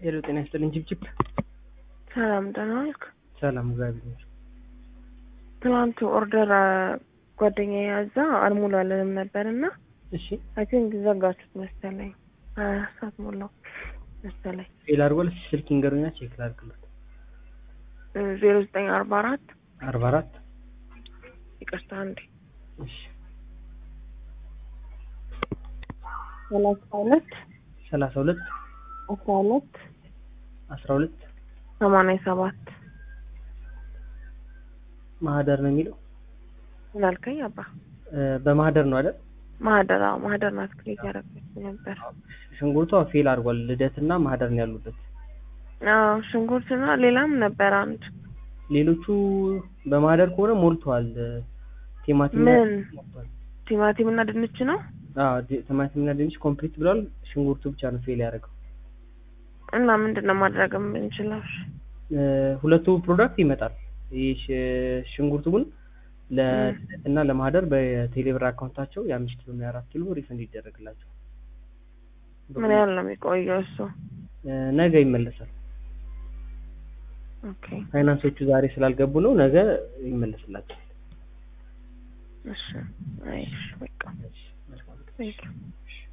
ሄሎ ጤና ይስጥልኝ ጭብጭብ ሰላም ደህና ዋልክ? ሰላም እግዚአብሔር ይመስገን። ትናንት ኦርደር ጓደኛ ያዛ አልሞላለንም ነበር እና እሺ አይ ቲንክ ዘጋችሁት መሰለኝ። ሀያ አራት ሰዓት ሞላው መሰለኝ። ፌል አድርጓል። እስኪ ስልክ ይንገሩኛ ቼክ ላድርግለት። ዜሮ ዘጠኝ አርባ አራት አርባ አራት ይቅርታ አንዴ እሺ ሰላሳ ሁለት ሰላሳ ሁለት አስራ ሁለት አስራ ሁለት ሰማንያ ሰባት ማህደር ነው የሚለው ምን አልከኝ አባ? እ፣ በማህደር ነው አይደል? ማህደር አዎ ማህደር ናት ክሬት ያደረገች ነበር። ሽንኩርቷ ፌል አድርጓል። ልደትና ማህደር ነው ያሉበት። አዎ ሽንኩርትና ሌላም ነበር አንድ ሌሎቹ በማህደር ከሆነ ሞልቷል። ቲማቲም ምን? ሞልቷል። ቲማቲም እና ድንች ነው አዎ ዲ- ቲማቲምና ድንች ኮምፕሊት ብሏል። ሽንኩርቱ ብቻ ነው ፌል ያደረገው። እና ምንድን ነው ማድረግ የምንችለው? እ፣ ሁለቱ ፕሮዳክት ይመጣል። ይህ ሽ- ሽንኩርቱ ግን ለልደትና ለማህደር በቴሌብር አካውንታቸው የአምስት ኪሎ እና የአራት ኪሎ ሪፈንድ ይደረግላቸው። ምን ያህል ነው የሚቆየው እሱ? እ፣ ነገ ይመለሳል። ኦኬ ፋይናንሶቹ ዛሬ ስላልገቡ ነው። ነገ ይመለስላቸዋል። እሺ አይ እሺ በቃ እሺ፣ መልካም ቀን። ቴንክ ዩ